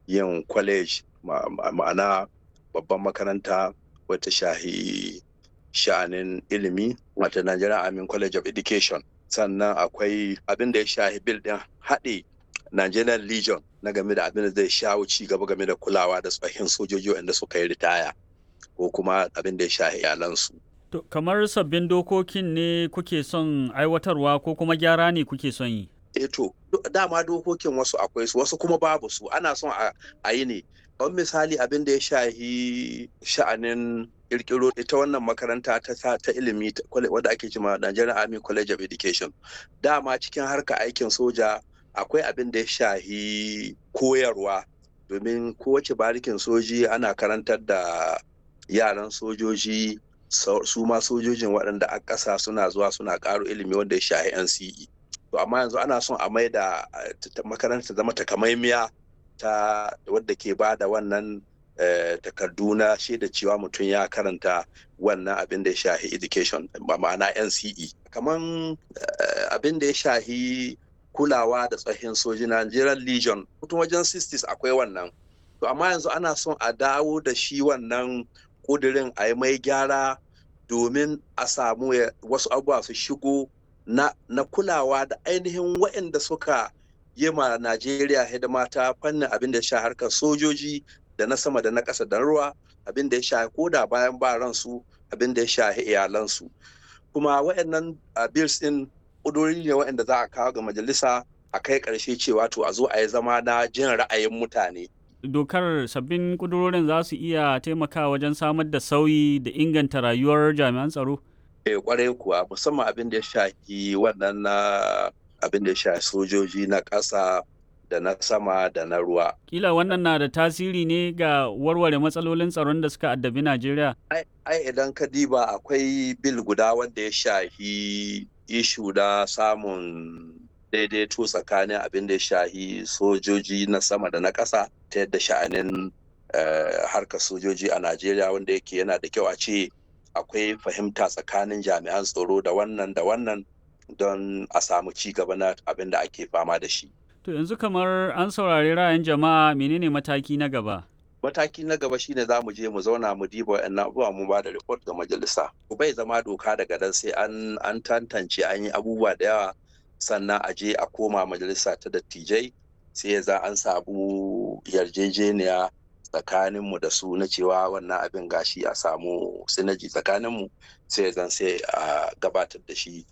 yin college ma'ana babban makaranta wata shahi sha'anin ilimi wata Nigerian Army College of Education sannan akwai abin da ya shahi bil din haɗe Nigerian Legion na game da abin da zai shawo ci gaba game da kulawa da tsohin sojoji wanda suka yi ritaya ko kuma abin da ya shahi iyalansu. To, kamar sabbin dokokin ne kuke son aiwatarwa ko kuma gyara ne kuke son yi? E to, dama dokokin wasu akwai su wasu kuma babu su ana son a yi ne. Don misali abin da ya shahi sha'anin kirkiro ita wannan makaranta ta ta ilimi wadda ake cima Nigerian Army College of Education. Dama cikin harka aikin soja akwai abin da ya shahi koyarwa domin kowace barikin soji ana karantar da yaran sojoji su ma sojojin waɗanda a ƙasa suna zuwa suna ƙaro ilimi wanda ya shahi NCE. To amma yanzu ana son a mai da makaranta zama takamaimiya ta wadda ke ba da wannan takardu na shaida cewa mutum ya karanta wannan abin da ya shahi education ma'ana NCE. Kaman abin da ya shahi kulawa da tsohin soji Nigerian Legion mutum wajen 60s akwai wannan. To amma yanzu ana son a dawo da shi wannan kudirin a yi mai gyara domin a samu wasu abubuwa su shigo na, na kulawa da ainihin waɗanda suka yi ma Najeriya hidima ta fannin abin da ya sha harkar sojoji da na sama da na ƙasa da ruwa abin da ya sha koda bayan ba ransu abin da ya shahi iyalansu kuma waɗannan bills ɗin ƙudurori ne waɗanda za a kawo ga majalisa a kai ƙarshe cewa to a zo a yi zama na jin ra'ayin mutane dokar sabbin kudurorin za su iya taimakawa wajen samar da sauyi da inganta rayuwar jami'an tsaro? Eh kwarai kuwa musamman abin da ya shafi wannan na abin da ya shafi sojoji na ƙasa da na sama da na ruwa. Kila wannan na da tasiri ne ga warware matsalolin tsaron da suka addabi Najeriya? Ai idan ka diba akwai bil guda wanda ya shafi ishu da samun daidaito tsakanin abin da ya shahi sojoji na sama da na ƙasa ta yadda sha'anin harkar sojoji a Najeriya wanda yake yana da kyau a ce akwai fahimta tsakanin jami'an tsaro da wannan da wannan don a samu ci gaba na abin da ake fama da shi. To yanzu kamar an saurari ra'ayin jama'a menene mataki na gaba? Mataki na gaba shine za mu je mu zauna mu diba wa'annan abubuwa mu ba da report ga majalisa. Bai zama doka daga nan sai an an tantance an yi abubuwa da yawa sannan a je a koma majalisa ta dattijai sai ya za an samu yarjejeniya tsakaninmu da su na cewa wannan abin gashi a samu sinaji tsakaninmu sai zan sai a gabatar da shi